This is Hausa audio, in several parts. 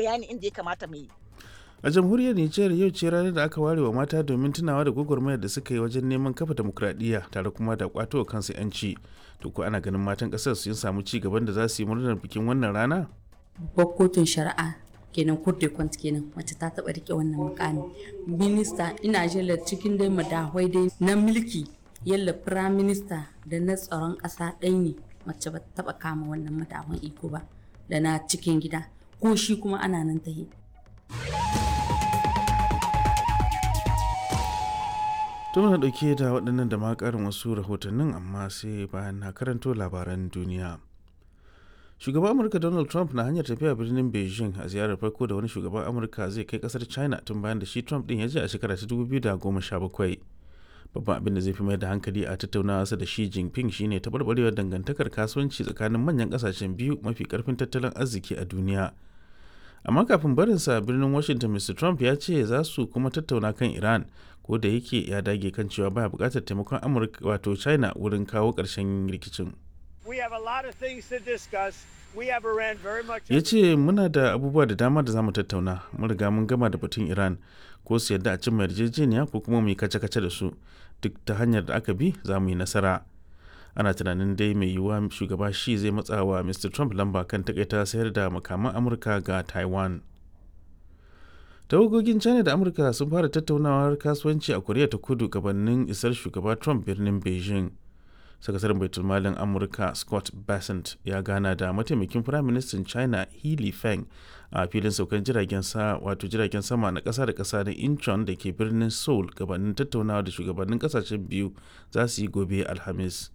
bayani inda ya kamata mu yi a jamhuriyar nijar yau ce ranar da aka ware wa mata domin tunawa da gwagwarmayar da suka yi wajen neman kafa demokradiyya tare kuma da kwato wa kansu yanci to ko ana ganin matan kasar sun samu ci gaban da za su yi murnar bikin wannan rana babbar kotun shari'a kenan kurte kwant kenan mace ta taba rike wannan mukami minista ina jela cikin dai madahwai dai na mulki yalla prime minister da na tsaron kasa ɗaya ne mace ba taba kama wannan madahwan iko ba da na cikin gida ko shi kuma ana nan ta yi to muna dauke da waɗannan da ma ƙarin wasu rahotannin amma sai bayan na karanto labaran duniya shugaban amurka donald trump na hanyar tafiya birnin beijing a ziyarar farko da wani shugaban amurka zai kai kasar china tun bayan da shi trump din ya je a shekara ta 2017 babban abin da zai fi mai da hankali a tattaunawa da shi jinping shine taɓarɓarewar dangantakar kasuwanci tsakanin manyan ƙasashen biyu mafi ƙarfin tattalin arziki a duniya amma kafin barinsa birnin washington mr trump ya ce za su kuma tattauna kan iran ko da yake ya dage kan cewa baya buƙatar taimakon amurka wato china wurin kawo ƙarshen rikicin ya ce muna da abubuwa da dama da za mu tattauna mun riga mun gama da batun iran ko su yadda a cimma yarjejeniya ko kuma mu yi kace-kace da su duk ta hanyar da aka bi za mu yi nasara ana tunanin dai mai yiwuwa shugaba shi zai matsa wa mr trump lamba kan takaita sayar da makaman amurka ga taiwan tawagogin china da amurka sun fara tattaunawar kasuwanci a koriya ta kudu gabanin isar shugaba trump birnin beijing sakataren baitulmalin amurka scott bassent ya gana da mataimakin firaministan china healy feng a filin saukan jiragen sa wato jiragen sama na kasa da kasa na incheon da ke birnin seoul gabanin tattaunawa da shugabannin kasashen biyu za su yi gobe alhamis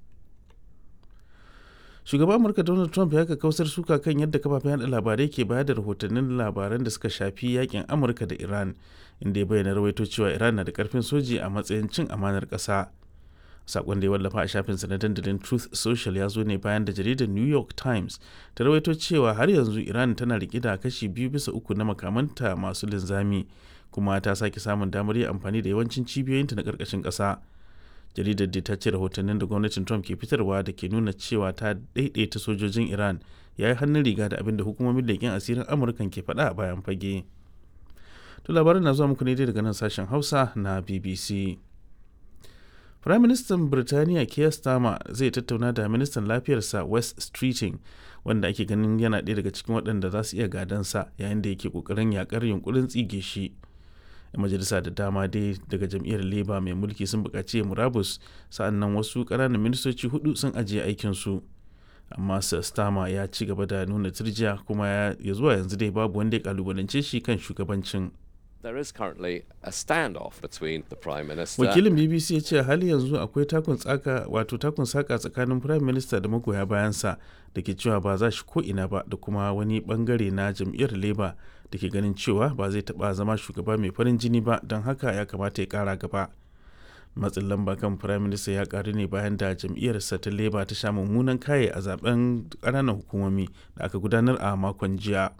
shugaban amurka donald trump ya kausar suka kan yadda kafafen yada labarai ke bayar da rahotannin labaran da suka shafi yakin amurka da iran inda ya bayyana rawaito cewa iran na da karfin soji a matsayin cin amanar kasa sakon da ya wallafa a shafinsa na dandalin truth social ya zo ne bayan da jaridar new york times ta rawaito cewa har yanzu iran tana rike da kashi biyu bisa uku na makamanta masu linzami kuma ta sake samun damar yin amfani da yawancin cibiyoyinta na karkashin ƙasa jaridar da ta ce rahotannin da gwamnatin trump ke fitarwa da ke nuna cewa ta daidaita sojojin iran ya yi hannun riga da abin da hukumomin leƙen asirin amurkan ke faɗa a bayan fage to labarin na zuwa muku ne daga nan sashen hausa na bbc Firaministan Birtaniya Keir Starmer zai tattauna da ministan lafiyarsa West Streeting wanda ake ganin yana ɗaya daga cikin waɗanda za su iya gadansa yayin da yake ƙoƙarin yakar yunkurin tsige shi. majalisa da dama dai daga jam'iyyar Labour mai mulki sun buƙaci murabus sa'annan wasu ƙananan ministoci hudu sun ajiye aikinsu. amma Sir Starmer ya ci gaba da nuna turjiya kuma ya zuwa yanzu dai babu wanda ya kalubalance shi kan shugabancin. There is currently a standoff between the Prime Minister. Wakilin BBC ya ce hali yanzu akwai takun tsaka wato takun saka tsakanin Prime Minister da magoya bayansa da ke cewa ba za shi ko ina ba da kuma wani bangare na jam'iyyar Labour da ke ganin cewa ba zai taba zama shugaba mai farin jini ba don haka ya kamata ya kara gaba. Matsin lamba kan Prime Minister ya karu ne bayan da jam'iyyarsa ta Labour ta sha mummunan kaye a zaben ƙananan hukumomi da aka gudanar a makon jiya.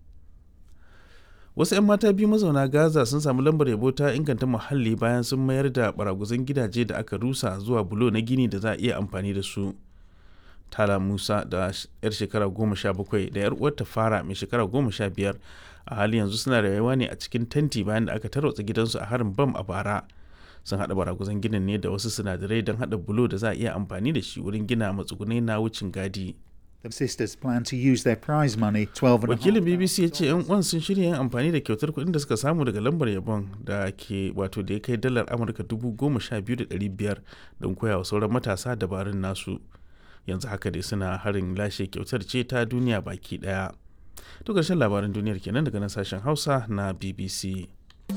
wasu 'yan mata biyu mazauna gaza sun samu lambar yabo ta inganta muhalli bayan sun mayar da baraguzan gidaje da aka rusa zuwa bulo na gini da za a iya amfani da su tala musa da yar shekara goma sha bakwai da yar uwarta fara mai shekara goma sha biyar a hali yanzu suna rayuwa ne a cikin tenti bayan da aka tarwatsa gidansu a harin bam a bara sun haɗa baraguzan ginin ne da wasu sinadarai don haɗa bulo da za a iya amfani da shi wurin gina matsugunai na wucin gadi The sisters plan to use their prize money, 12 and Wakilin BBC ya ce 'yan uwan sun shirya yin amfani da kyautar kuɗin da suka samu daga lambar yabon da ke wato da ya kai dalar Amurka dubu goma sha biyu da ɗari biyar don koya wa sauran matasa dabarun nasu. Yanzu haka dai suna harin lashe kyautar ce ta duniya baki ɗaya. To ƙarshen labaran duniyar kenan daga nan sashen Hausa na BBC.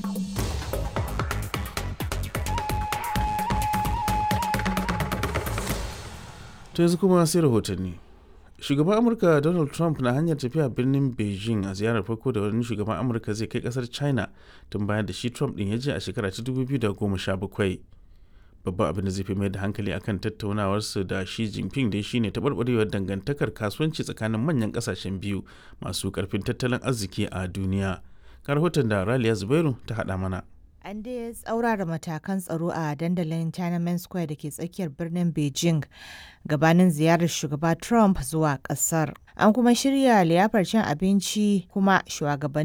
To yanzu kuma sai rahotanni. shugaban amurka donald trump na hanyar tafiya birnin beijing a ziyarar farko da wani shugaban amurka zai kai kasar china tun bayan da shi trump din ya je a shekara ta 2017 babban abin da zai fi mai da hankali akan tattaunawarsu da shi jinping dai shine taɓarɓarewar dangantakar kasuwanci tsakanin manyan ƙasashen biyu masu ƙarfin tattalin arziki a duniya ga rahoton da raliya zubairu ta haɗa mana An dai tsaurara matakan tsaro a dandalin Tiananmen Square da ke tsakiyar birnin Beijing gabanin ziyarar shugaba Trump zuwa kasar. An kuma shirya liyafar cin abinci kuma shugabanni